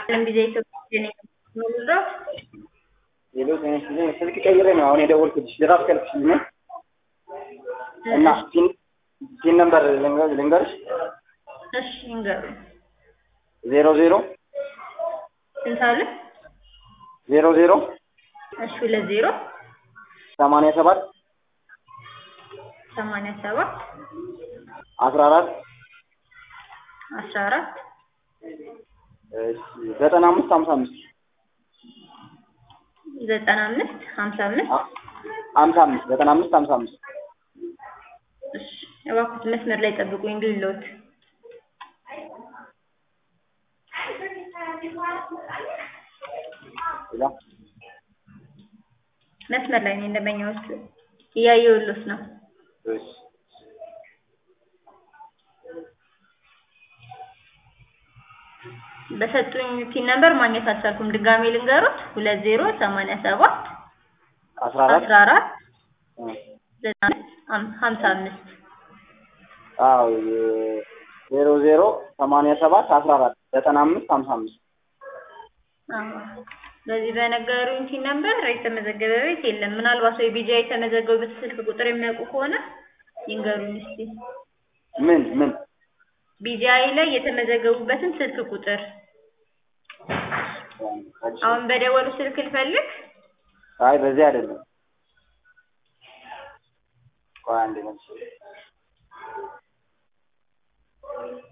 ለም ጊዜ ኢትዮጵያ ነኝ የምኖረው። ሌሎ ትንሽ ጊዜ ስልክ ቀይሬ ነው አሁን የደወልኩልሽ። ድራፍ ከልክሽኝ ነው እና ፒን ፒን ነምበር ልንገር- ልንገርሽ እሺ ይንገሩ። ዜሮ ዜሮ ስንት አለ? ዜሮ ዜሮ እሺ ሁለት ዜሮ ሰማንያ ሰባት ሰማንያ ሰባት አስራ አራት አስራ አራት ዘጠና አምስት ሀምሳ አምስት ዘጠና አምስት ሀምሳ አምስት ሀምሳ አምስት ዘጠና አምስት ሀምሳ አምስት እሺ እባክዎት መስመር ላይ ጠብቁኝ ልሎት ሌላ መስመር ላይ ነኝ ደንበኛዎት እያየሁልዎት ነው እሺ በሰጡኝ ፒን ነምበር ማግኘት አልቻልኩም ድጋሜ ልንገሩት ሁለት ዜሮ ሰማንያ ሰባት አስራ አራት አስራ አራት ዘጠና አምስት ሀምሳ አምስት አዎ ዜሮ ዜሮ ሰማንያ ሰባት አስራ አራት ዘጠና አምስት ሀምሳ አምስት በዚህ በነገሩኝ ፒን ነምበር የተመዘገበ ቤት የለም ምናልባት ወይ ቢጃ የተመዘገቡበት ስልክ ቁጥር የሚያውቁ ከሆነ ይንገሩኝ እስቲ ምን ምን ቢጂአይ ላይ የተመዘገቡበትን ስልክ ቁጥር አሁን በደወሉ ስልክ ልፈልግ አይ በዚህ አይደለም ቆይ አንዴ መልስ